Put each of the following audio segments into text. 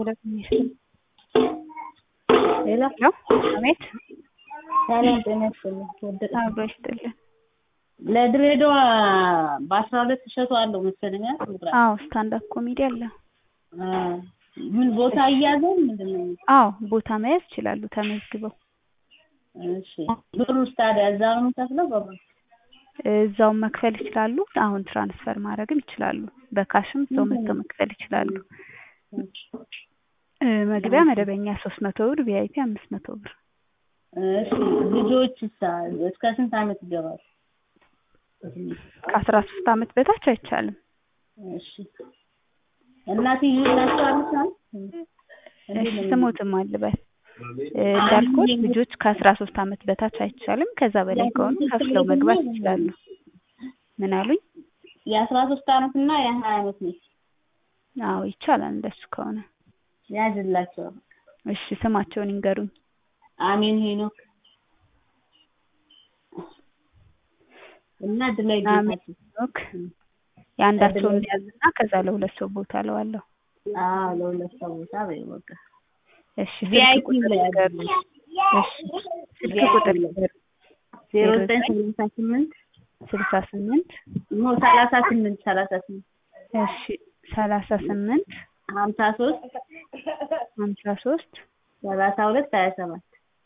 ሌላ አቤት ሰላም ጤና ይስጥልኝ። ወደቀ አብሮ ይስጥልን። ለድሬዳዋ በአስራ ሁለት እሸቱ አለው መሰለኝ አይደል ፕሮግራም? አዎ ስታንድ አፕ ኮሜዲ አለ። አ ምን ቦታ እያዘን ምንድን ነው? አዎ ቦታ መያዝ ይችላሉ ተመዝግበው። እሺ ብሩስ ታዲያ እዛ ነው የምከፍለው በባንክ? እዛው መክፈል ይችላሉ። አሁን ትራንስፈር ማድረግም ይችላሉ። በካሽም እዛው መጥተው መክፈል ይችላሉ። እ መግቢያ መደበኛ ሶስት መቶ ብር ቪአይፒ አምስት መቶ ብር። እሺ ልጆችሳ እስከ ስንት ዓመት ይገባሉ? ከአስራ ሶስት ዓመት በታች አይቻልም። እሺ እናትዬ ናቸዋለች ማለት እሺ ስሞትም አልበል እ እንዳልኩት ልጆች ከአስራ ሶስት ዓመት በታች አይቻልም። ከዛ በላይ ከሆኑ ከፍለው መግባት ይችላሉ። ምን አሉኝ? የአስራ ሶስት ዓመት እና የሀያ ዓመት ነች። አዎ ይቻላል እንደሱ ከሆነ። ያዝላቸው። እሺ ስማቸውን ይንገሩኝ። አሜን ሄኖክ እና ድላይ አሜን ጌታቸው። ሄኖክ የአንዳቸውን ያዝና ከዛ ለሁለት ሰው ቦታ እለዋለሁ። አዎ ለሁለት ሰው ቦታ በይ በቃ። እሺ ስልክ ቪአይፒ ቁጥር ላይ ይንገሩኝ። እሺ ስልክ ቁጥር ይንገሩኝ። ዜሮ ዘጠኝ ሰላሳ ስምንት ስልሳ ስምንት ኖ ሰላሳ ስምንት ሰላሳ ስምንት እሺ ሰላሳ ስምንት ሀምሳ ሶስት ሀምሳ ሶስት ሰላሳ ሁለት ሀያ ሰባት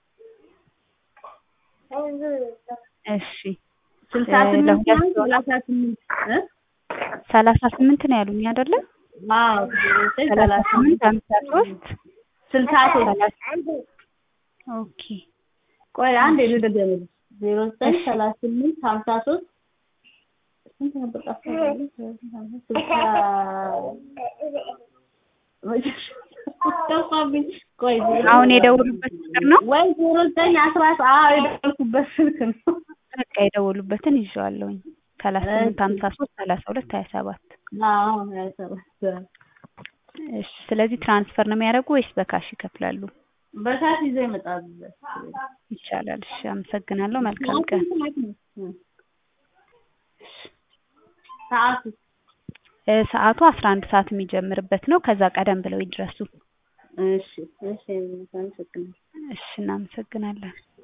እሺ ስልሳ እ ስምንት ለሁለት ሳይሆን ሰው ነው? ሰላሳ ስምንት እ ሰላሳ ስምንት ነው ያሉኝ አይደለ? አዎ ዜሮ ዘጠኝ ሰላሳ ሰላሳ ስምንት ሀምሳ ሶስት ስልሳ ሶስት ሰላሳ ኦኬ ቆይ አንድ ልድገምልሽ ዜሮ ዘጠኝ እሺ። ሰላሳ ስምንት ሀምሳ ሶስት ስንት ነበር ጠፋኝ? ስልሳ ጠፋብኝ። ቆይ ዜሮ አሁን የደወሉበት ቁጥር ነው? ወይ ዜሮ ዘጠኝ አስራ አዎ የደወልኩበት ስልክ ነው። በቃ የደወሉበትን ይዤዋለሁኝ። ሰላሳ ስምንት ሀምሳ ሶስት ሰላሳ ሁለት ሀያ ሰባት አዎ ሀያ ሰባት እሺ ስለዚህ ትራንስፈር ነው የሚያደርጉ ወይስ በካሽ ይከፍላሉ? በካሽ ይዘው ይመጣሉ። ይቻላል። እሺ አመሰግናለሁ። መልካም ቀን። ሰዓቱ እ ሰዓቱ አስራ አንድ ሰዓት የሚጀምርበት ነው። ከዛ ቀደም ብለው ይድረሱ። እሺ እሺ አመሰግናለሁ። እሺ እናመሰግናለን።